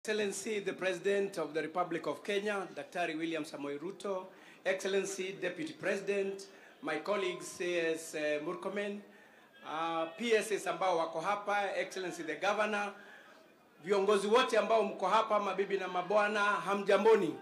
Excellency, the President of the Republic of Kenya, Daktari William Samoei Ruto, Excellency, Deputy President, my colleagues CS uh, Murkomen, uh, PSS ambao wako hapa, Excellency the Governor, viongozi wote ambao mko hapa, mabibi na mabwana, hamjamboni.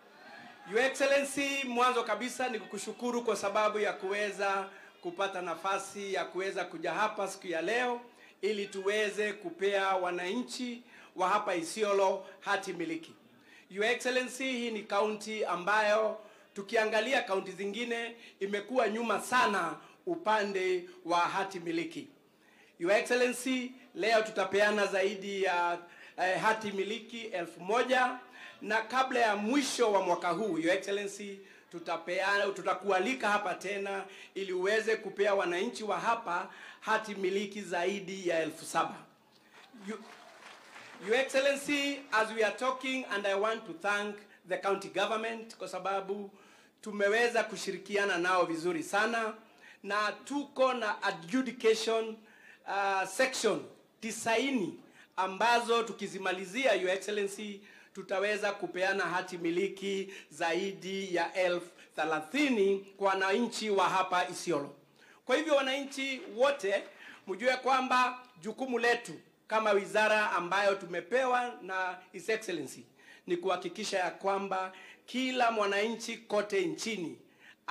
Your Excellency, mwanzo kabisa ni kukushukuru kwa sababu ya kuweza kupata nafasi ya kuweza kuja hapa siku ya leo ili tuweze kupea wananchi wa hapa Isiolo hati miliki. Your Excellency, hii ni kaunti ambayo tukiangalia kaunti zingine imekuwa nyuma sana upande wa hati miliki. Your Excellency, leo tutapeana zaidi ya eh, hati miliki elfu moja na kabla ya mwisho wa mwaka huu Your Excellency, tutapeana tutakualika hapa tena ili uweze kupea wananchi wa hapa hati miliki zaidi ya elfu saba. You, Your Excellency, as we are talking and I want to thank the county government kwa sababu tumeweza kushirikiana nao vizuri sana na tuko na adjudication uh, section tisaini ambazo tukizimalizia Your Excellency tutaweza kupeana hati miliki zaidi ya elfu thelathini kwa wananchi wa hapa Isiolo. Kwa hivyo wananchi wote mjue kwamba jukumu letu kama wizara ambayo tumepewa na His Excellency ni kuhakikisha ya kwamba kila mwananchi kote nchini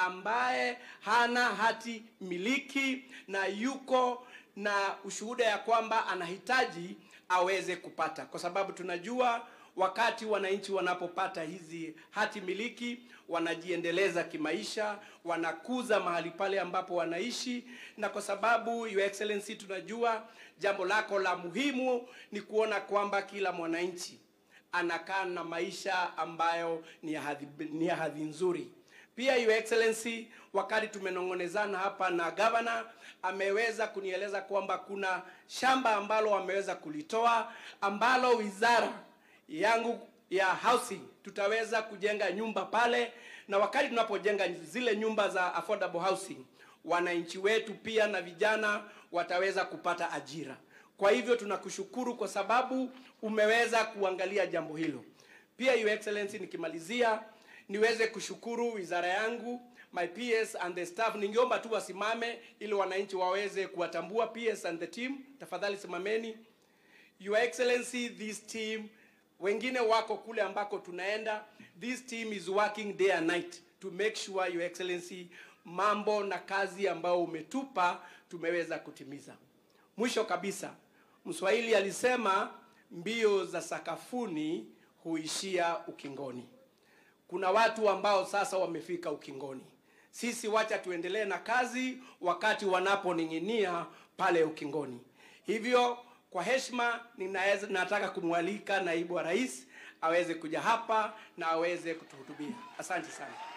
ambaye hana hati miliki na yuko na ushuhuda ya kwamba anahitaji aweze kupata, kwa sababu tunajua wakati wananchi wanapopata hizi hati miliki wanajiendeleza kimaisha, wanakuza mahali pale ambapo wanaishi, na kwa sababu Your Excellency, tunajua jambo lako la muhimu ni kuona kwamba kila mwananchi anakaa na maisha ambayo ni ya hadhi, ni ya hadhi nzuri. Pia Your Excellency, wakati tumenong'onezana hapa na gavana, ameweza kunieleza kwamba kuna shamba ambalo wameweza kulitoa ambalo wizara yangu ya housing tutaweza kujenga nyumba pale, na wakati tunapojenga zile nyumba za affordable housing, wananchi wetu pia na vijana wataweza kupata ajira. Kwa hivyo tunakushukuru kwa sababu umeweza kuangalia jambo hilo. Pia Your Excellency, nikimalizia niweze kushukuru wizara yangu my PS and the staff. Ningeomba tu wasimame ili wananchi waweze kuwatambua PS and the team. Tafadhali simameni. Your Excellency, this team wengine wako kule ambako tunaenda. This team is working day and night to make sure Your Excellency, mambo na kazi ambayo umetupa tumeweza kutimiza. Mwisho kabisa, Mswahili alisema mbio za sakafuni huishia ukingoni. Kuna watu ambao sasa wamefika ukingoni. Sisi wacha tuendelee na kazi wakati wanaponing'inia pale ukingoni. Hivyo kwa heshima ninaweza nataka kumwalika naibu wa rais aweze kuja hapa na aweze kutuhutubia. Asante sana.